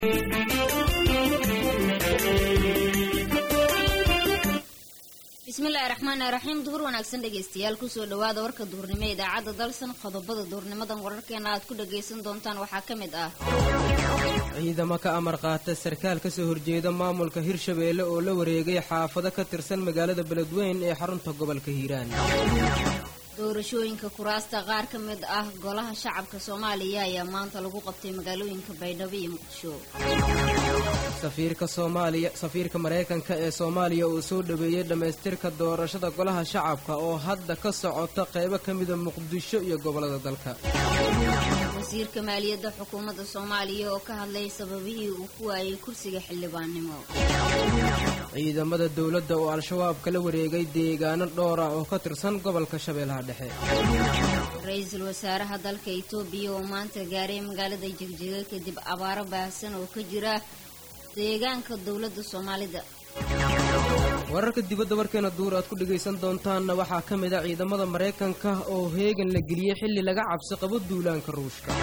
bismillaahi raxmaani raxiim duhur wanaagsan dhegaystayaal kusoo dhawaada warka duhurnimo ee idaacadda dalsan qodobada duhurnimadan wararkeena aad ku dhagaysan doontaan waxaa ka mid ah ciidamo ka amar qaata sarkaal ka soo horjeeda maamulka hirshabeelle oo la wareegay xaafado ka tirsan magaalada beledweyn ee xarunta gobolka hiiraan doorashooyinka kuraasta qaar ka mid ah golaha shacabka soomaaliya ayaa maanta lagu qabtay magaalooyinka baydhabo iyo muqdisho safiirka soomaaliya safiirka maraykanka ee soomaaliya uu soo dhaweeyey dhammaystirka doorashada golaha shacabka oo hadda ka socota qaybo ka mida muqdisho iyo gobollada dalka wasiirka maaliyadda xukuumadda soomaaliya oo ka hadlay sababihii uu ku waayey kursiga xildhibaannimo ciidamada dowladda oo al-shabaab kala wareegay deegaano dhowr ah oo ka tirsan gobolka shabeellaha dhexe ra-iisul wasaaraha dalka itoobiya oo maanta gaaray magaalada jegjega kadib abaaro baahsan oo ka jira deegaanka dowladda soomaalida wararka dibadda warkeena duur aad ku dhegaysan doontaanna waxaa ka mid a ciidamada maraykanka oo heegan la geliyey xilli laga cabsi qabo duulaanka ruushka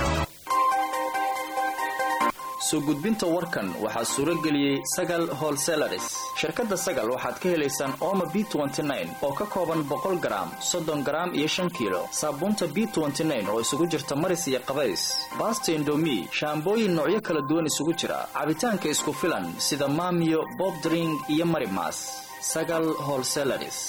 soo gudbinta warkan waxaa suuro geliyey sagal holselaris shirkadda sagal waxaad ka helaysaan ooma b oo ka kooban boqol garaam soddon garaam iyo shan kiilo saabuunta b oo isugu jirta maris iyo qabays baasta indomi shaambooyin noocyo kala duwan isugu jira cabitaanka isku filan sida maamiyo bobdring iyo marimas sagal holselaris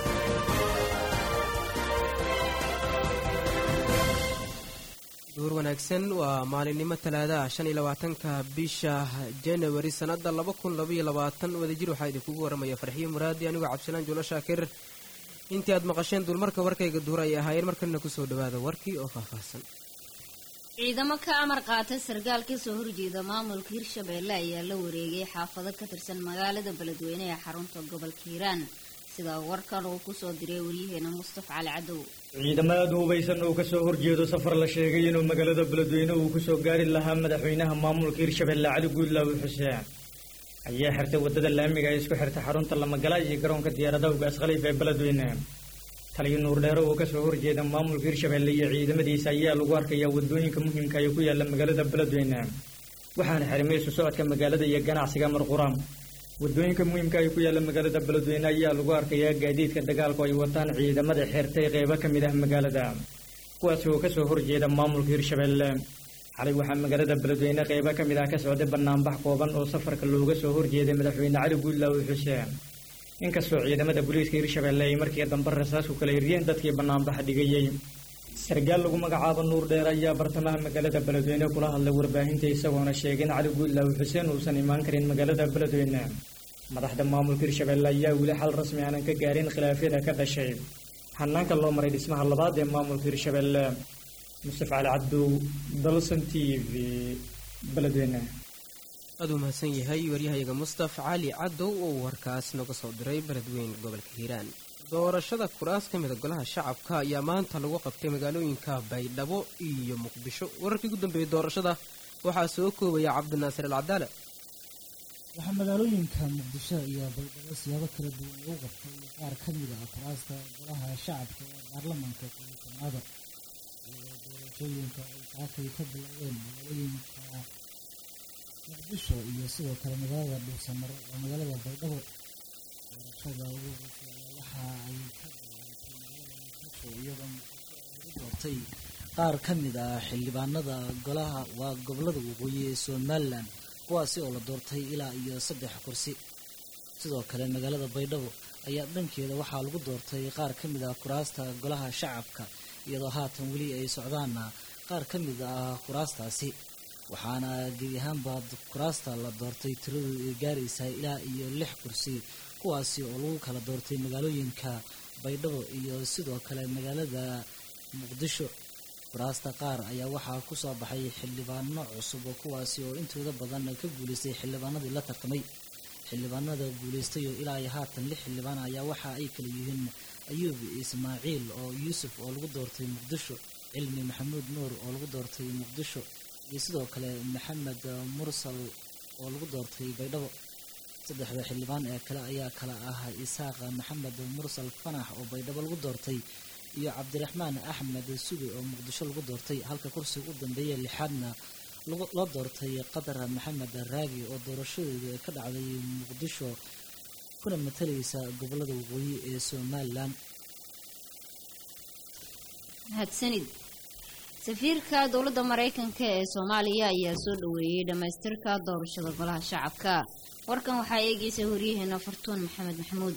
duur wanaagsan waa maalinimo talaadaha shan iyo labaatanka bisha janawari sannadda laba kun labaiyo labaatan wadajir waxaa idinkugu waramaya farxiyo muraadi anigoo cabdisalaan juulo shaakir intii aad maqasheen duulmarka warkayga duur ay ahaayeen markalina kusoo dhawaada warkii oo faahfaahsan ciidamo ka amar qaata sarkaal ka soo horjeeda maamulka hirshabeelle ayaa la wareegay xaafado ka tirsan magaalada beledweyne ee xarunta gobolka hiiraan sida warkan uu kusoo diray waryaheena mustafa cali cadow ciidamada hubaysan oo kasoo horjeedo safar la sheegay inuu magaalada beledweyne uu kusoo gaari lahaa madaxweynaha maamulka hirshabeelle cali guudlaawi xuseen ayaa xirtay wadada laamiga ee isku xirtay xarunta lamagala iyo garoonka diyaaradaha ugaas khaliif ee beledweyne taliyo nuurdheero oo kasoo horjeeda maamulka hirshabeelle iyo ciidamadiisa ayaa lagu arkayaa wadooyinka muhiimka ee ku yaala magaalada beledweyne waxaana xirmay isu socodka magaalada iyo ganacsiga marqura wadooyinka muhiimka ay ku yaalla magaalada beledweyne ayaa lagu arkayaa gaadiidka dagaalku ay wataan ciidamada xeertay qeybo ka mid ah magaalada kuwaasi oo kasoo horjeeda maamulka hirshabeelle xalay waxaa magaalada beledweyne qeybo ka mid ah ka socday banaanbax kooban oo safarka looga soo horjeeday madaxweyne cali guudlaawi xuseen inkastoo ciidamada booliiska hirshabeelle ay markii dambe rasaas ku kala hiryeen dadkii banaanbaxa dhigayey sarkaal lagu magacaabo nuur dheer ayaa bartamaha magaalada beledweyne kula hadlay warbaahinta isagoona sheegay in cali guudlaawi xuseen uusan imaan karin magaalada beledweyne madaxda maamulka hirshabeelle ayaa weli xal rasmi aanan ka gaarin khilaafyada ka dhashay hanaanka loo maray dhismaha labaad ee maamulka hirshabeelle mustaf cali cabdow dalson t v beledweyne aad uu mahadsan yahay waryahayaga mustaf cali cadow oo warkaas noga soo diray beledweyn gobolka hiiraan doorashada kuraas ka mida golaha shacabka ayaa maanta lagu qabtay magaalooyinka baydhabo iyo muqdisho wararkii ugu dambeeyey doorashada waxaa soo koobaya cabdinaasir alcadaale waxaa magaalooyinka muqdisho iyo baydhabo siyaabo kala duwan lagu qabtay qaar ka mid ah kuraasta golaha shacabka ee baarlamaanka komitanaada iyadoo doorashooyinka ay saakay ka bilowdeen magaalooyinka muqdisho iyo sidoo kale magaalada dhuursamare oo magaalada baydhabo doorashada ugu horeysay waxa ay ka bilaabtay magaalada muqdisho iyadoo muqdisho lagu doortay qaar ka mid ah xildhibaanada golaha waa gobolada waqooyi ee somalilan kuwaasi oo la doortay ilaa iyo saddex kursi sidoo kale magaalada baydhabo ayaa dhankeeda waxaa lagu doortay qaar ka mid ah kuraasta golaha shacabka iyadoo haatan weli ay socdaana qaar ka mid ah kuraastaasi waxaana gebi ahaanba kuraasta la doortay tiradu ay gaaraysaa ilaa iyo lix kursi kuwaasi oo lagu kala doortay magaalooyinka baydhabo iyo sidoo kale magaalada muqdisho kuraasta qaar ayaa waxaa kusoo baxay xildhibaano cusub oo kuwaasi oo intooda badan ka guuleystay xildhibaanadii la tartamay xildhibaanada guuleystay oo ilaa iyo haatan lix xildhibaan ayaa waxa ay kala yihiin ayuub ismaaciil oo yuusuf oo lagu doortay muqdisho cilmi maxamuud nuur oo lagu doortay muqdisho iyo sidoo kale maxamed mursal oo lagu doortay baydhabo saddexda xildhibaan ee kale ayaa kala ah isaaqa maxamed mursal fanax oo baydhabo lagu doortay iyo cabdiraxmaan axmed sugi oo muqdisho lagu doortay halka kursiga u dambeeya lixaadna loo doortay qatar maxamed raagi oo doorashadeeda ka dhacday muqdisho kuna matalaysa gobolada waqooyi ee somalilan mahadsanid safiirka dowladda maraykanka ee soomaaliya ayaa soo dhaweeyey dhammaystirka doorashada golaha shacabka warkan waxaa eegaysa horyaheena fartuun maxamed maxamuud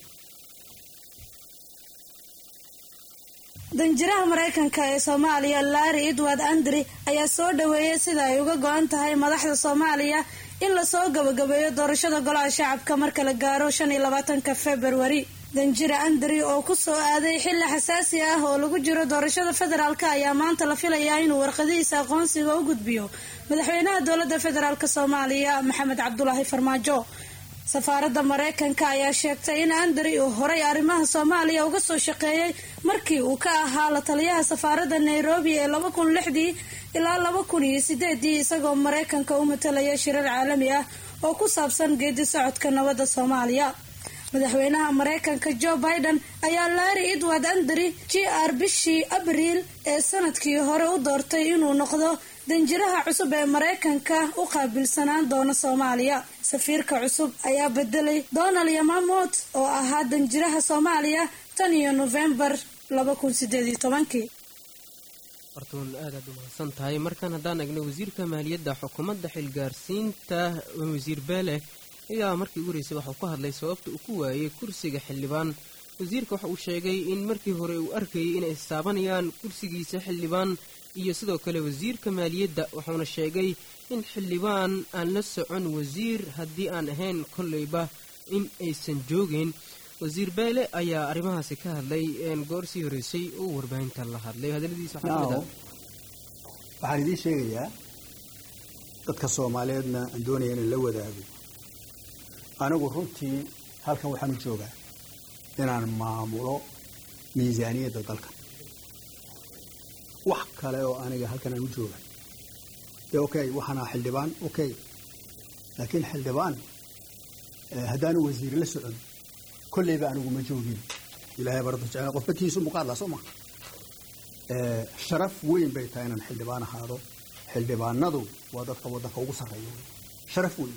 danjiraha maraykanka ee soomaaliya larry edward andri ayaa soo dhaweeyey sida ay uga go-an tahay madaxda soomaaliya in lasoo gabagabeeyo doorashada golaha shacabka marka la gaaro shan iyo labaatanka februari danjira andri oo kusoo aaday xilli xasaasi ah oo lagu jiro doorashada federaalk ayaa maanta la filayaa inuu warqadihiisa aqoonsiga u gudbiyo madaxweynaha dowladda federaalk soomaaliya maxamed cabdulaahi farmaajo safaaradda maraykanka ayaa sheegtay in andri uu horay arrimaha soomaaliya uga soo shaqeeyey markii uu ka ahaa la taliyaha safaaradda nairobi ee laba kun lixdii ilaa laba kun iyo sideedii isagoo maraykanka u matalaya shirar caalami ah oo ku saabsan geedi socodka nabadda soomaaliya madaxweynaha maraykanka joe biden ayaa larry edward andri g r bishii abriil ee sanadkii hore u doortay inuu noqdo danjiraha cusub ee maraykanka u qaabilsanaan doona soomaaliya safiirka cusub ayaa bedelay donald yamamot oo ahaa danjiraha soomaaliya tan iyo nofembar laba kun sideed iyo tobankii fartuun aadaad u mahadsan tahay markaan haddaan egno wasiirka maaliyadda xukuumadda xilgaarsiinta wasiir beele ayaa markii ugu horeysay waxauu ka hadlay sababta uu ku waayey kursiga xildhibaan wasiirka waxa uu sheegay in markii hore uu arkayay inay istaabanayaan kursigiisa xildhibaan iyo sidoo kale wasiirka maaliyadda wuxuuna sheegay in xildhibaan aan la socon wasiir haddii aan ahayn kolleyba in aysan joogin wasiir beele ayaa arrimahaasi ka hadlay goor sii horeysay uu warbaahinta la hadlay hadaladiisa waxaan idiin sheegayaa dadka soomaaliyeedna aan doonaya inaan la wadaago anigu runtii halkan waxaan u joogaa inaan maamulo miisaaniyadda dalka wax kale oo aniga halkan aan u jooga dee okay waxaana xildhibaan okay laakiin xildhibaan haddaanu wasiir la socon kolleyba anigu ma joogin ilahay barada jecel qofba kiisu muqaadla soo maa sharaf weyn bay tahay inaan xildhibaan ahaado xildhibaanadu waa dadka waddanka ugu sarreeya sharaf weyn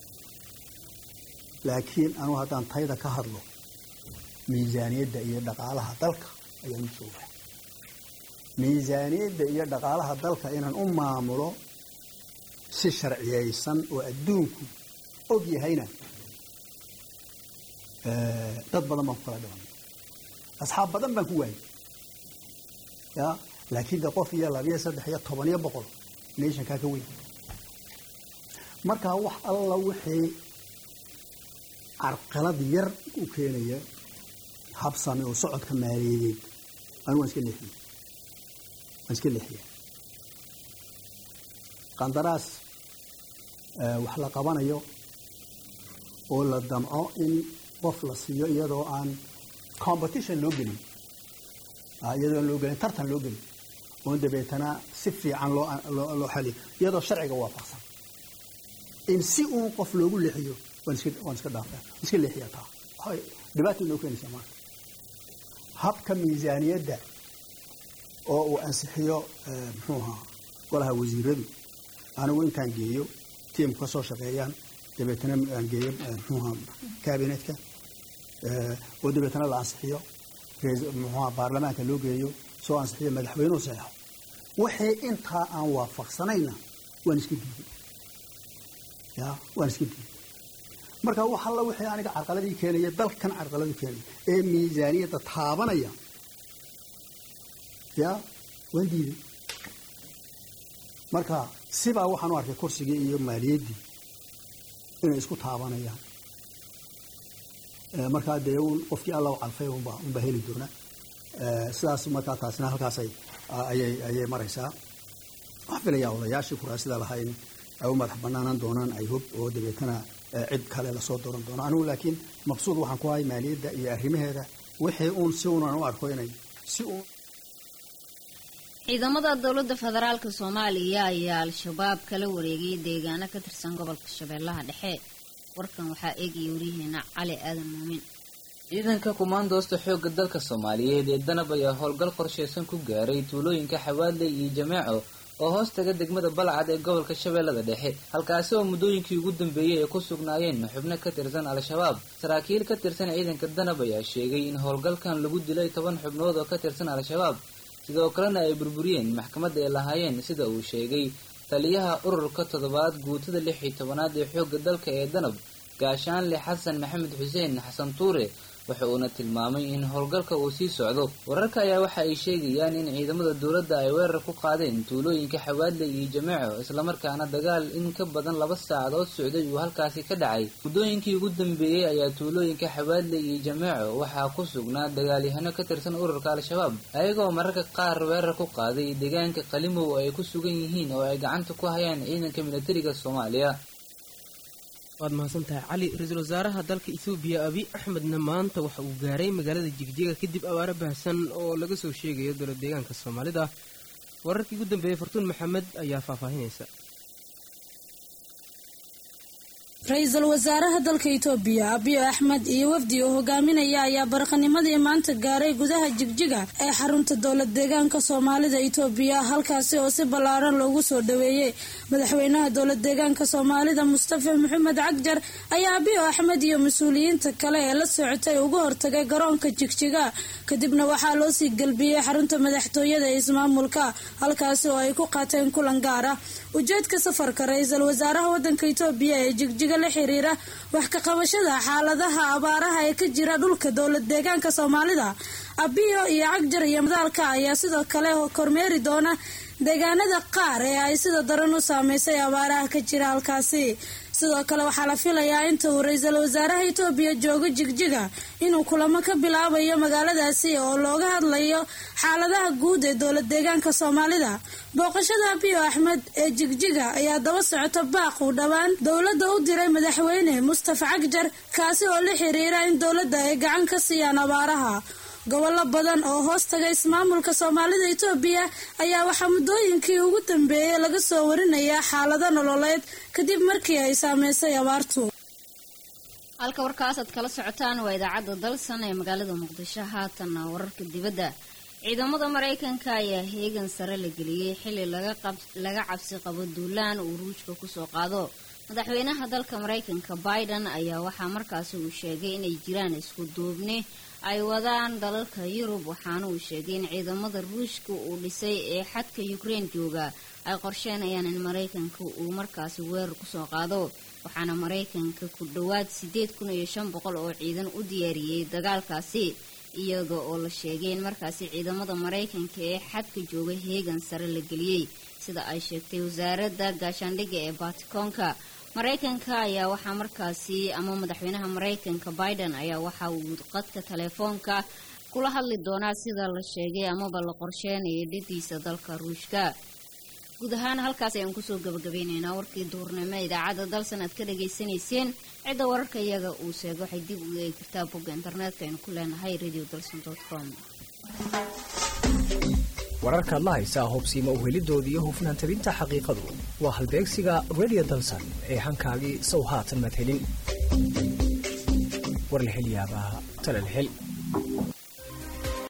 laakiin anugu haddaan tayda ka hadlo miisaaniyadda iyo dhaqaalaha dalka ayaan u joogaa miisaaniyadda iyo dhaqaalaha dalka inaan u maamulo si sharciyaysan oo adduunku og yahayna dad badan baan ku kala dhibanay asxaab badan baan ku waayay ya laakiin de qof iyo labiyo saddex iyo toban iyo boqol nationkaa ka weyn markaa wax alla wixii carqalad yar u keenaya habsame oo socodka maaliyadeed anu waan iska leexiye waan iska leexiya qandaraas wax la qabanayo oo la damco in qof la siiyo iyadoo aan competition loo gelin iyadoo aan loo gelin tartan loo gelin oon dabeetana si fiican loo loo xaliyo iyadoo sharciga waafaqsan in si uun qof loogu leexiyo waan iska waan iska dhaafaa iska leexiyaa taa waxay dhibaata inoo keenaysaa maanta habka miisaaniyadda oo uu ansixiyo muxuu ahaa golaha wasiiradu anigu intaan geeyo tiimku ka soo shaqeeyaan dabeetana aan geeyo muxuu ahaa kabinetka oo dabeetana la ansixiyo muxuu ahaa baarlamaanka loo geeyo soo ansixiyo madaxweynuhu saxeexo wixii intaa aan waafaqsanayna waan iska diiday ya waan iska diiday marka wax alla wixii aniga carqaladii keenaya dalkan carqaladii keenaya ee miisaaniyadda taabanaya ya waan diiday marka sibaa waxaan u arkay kursigii iyo maaliyaddii inay isku taabanayaan markaa dee un qofkii alla u calfay unbaa unbaa heli doona sidaas markaa taasina halkaasay ayay ayay maraysaa waxaan filayaa odayaashii kuraasida lahaa in ay u madax banaanaan doonaan ay hub oo dabeetana cid kale lasoo dooran doono anigu laakiin maqsuud waxaan ku ahay maaliyadda iyo arrimaheeda wixii uun si unan u arko inay si uun ciidamada dowladda federaalk soomaaliya ayaa al-shabaab kala wareegay deegaano ka tirsan gobolka shabeellaha dhexe warkan waxaa eegaya waryaheena cali aadan muumin ciidanka kumaandoosta xoogga dalka soomaaliyeed ee danab ayaa howlgal qorsheysan ku gaaray tuulooyinka xawaadley iyo jameeco oo hoos taga degmada balcad ee gobolka shabeellada dhexe halkaasi oo muddooyinkii ugu dambeeyey ay ku sugnaayeen xubno ka tirsan al-shabaab saraakiil ka tirsan ciidanka danab ayaa sheegay in howlgalkan lagu dilay toban xubnood oo ka tirsan al-shabaab sidoo kalena ay burburiyeen maxkamadda ay lahaayeen sida uu sheegay taliyaha ururka toddobaad guutada lix iyo tobanaad ee xoogga dalka ee danab gaashaanle xasan maxamed xuseen xasan tuure waxa uuna tilmaamay in howlgalka uu sii socdo wararka ayaa waxa ay sheegayaan in ciidamada dowladda ay weerar ku qaadeen tuulooyinka xawaadle iyo jameeco islamarkaana dagaal in ka badan laba saacadood socday uu halkaasi ka dhacay muddooyinkii ugu dambeeyey ayaa tuulooyinka xawaadle iyo jameeco waxaa ku sugnaa dagaalyahano ka tirsan ururka al-shabaab ayagoo mararka qaar weerar ku qaaday deegaanka qalimow oo ay ku sugan yihiin oo ay gacanta ku hayaan ciidanka militariga soomaaliya waad mahadsantahay cali ra-iisul wasaaraha dalka ethoobiya abiy axmedna maanta waxa uu gaaray magaalada jigjiga kadib abaaro baahsan oo laga soo sheegayo dowlad deegaanka soomaalida wararkii ugu dambeeyey fartuun maxamed ayaa faahfaahinaysa ra-iisul wasaaraha dalka itoobiya abiy axmed iyo wafdi uu hogaaminaya ayaa baraqanimadii maanta gaaray gudaha jigjiga ee xarunta dowlad deegaanka soomaalida itoobiya halkaasi oo si ballaaran loogu soo dhaweeyey madaxweynaha dowlad deegaanka soomaalida mustafa maxamed cagjar ayaa abiy axmed iyo mas-uuliyiinta kale ee la socotay ugu hortagay garoonka jigjiga kadibna waxaa loo sii gelbiyey xarunta madaxtooyada ee ismaamulka halkaasi oo ay ku qaateen kulan gaar ah ujeedka safarka ra-iisul wasaaraha wadanka itoobiya ee jigjiga la xiriira wax ka qabashada xaaladaha abaaraha ee ka jira dhulka dowlad deegaanka soomaalida abiyo iyo cagjar iyo madaalka ayaa sidoo kale kormeeri doona deegaanada qaar ee ay sida daran u saameysay abaaraha ka jira halkaasi sidoo kale waxaa la filayaa inta uu ra-iisul wasaaraha itoobiya joogo jigjiga inuu kulamo ka bilaabayo magaaladaasi oo looga hadlayo xaaladaha guud ee dowlad deegaanka soomaalida booqashada abiyo axmed ee jigjiga ayaa daba socota baaq uu dhowaan dowladda u diray madaxweyne mustafa cagjar kaasi oo la xiriira in dowladda ay gacan ka siiyaan abaaraha gobollo badan oo hoos taga ismaamulka soomaalida itoobiya ayaa waxaa muddooyinkii ugu dambeeyey laga soo warinayaa xaalado nololeed kadib markii ay saameysay abaartu halka warkaasaad kala socotaan waa idaacadda dalsan ee magaalada muqdisho haatanna wararka dibadda ciidamada maraykanka ayaa heegan sare la geliyey xili laga cabsi qabo duulaan uu ruushka kusoo qaado madaxweynaha dalka maraykanka biden ayaa waxaa markaasi uu sheegay inay jiraan isku duubni ay wadaan dalalka yurub waxaana uu sheegay in ciidamada ruushka uu dhisay ee xadka ukrein jooga ay qorsheynayaan in maraykanka uu markaasi weerar kusoo qaado waxaana maraykanka ku dhowaad sideed kun iyo shan boqol oo ciidan u diyaariyey dagaalkaasi iyada oo la sheegay in markaasi ciidamada maraykanka ee xadka jooga heegan sare la geliyey sida ay sheegtay wasaaradda gaashaandhigga ee baatikoonka maraykanka ayaa waxaa markaasi ama madaxweynaha maraykanka biden ayaa waxa uu qadka telefoonka kula hadli doonaa sida la sheegay amaba la qorsheenayay dhadiisa dalka ruushka guud ahaan halkaas ayaan kusoo gabagabeyneynaa warkii duurnimo idaacadda dalsan aad ka dhagaysanayseen cidda wararka iyaga uu sheego waxay dib uga eegi kartaa bogga internetka aynu ku leenahay radio dalson com wararkaad la haysaa hubsiima uhelidooda iyo hufnaan tabinta xaqiiqadu waa halbeegsiga radio dalsan ee hankaagii sow haatan madhelin war la hel yaabaa tala la hel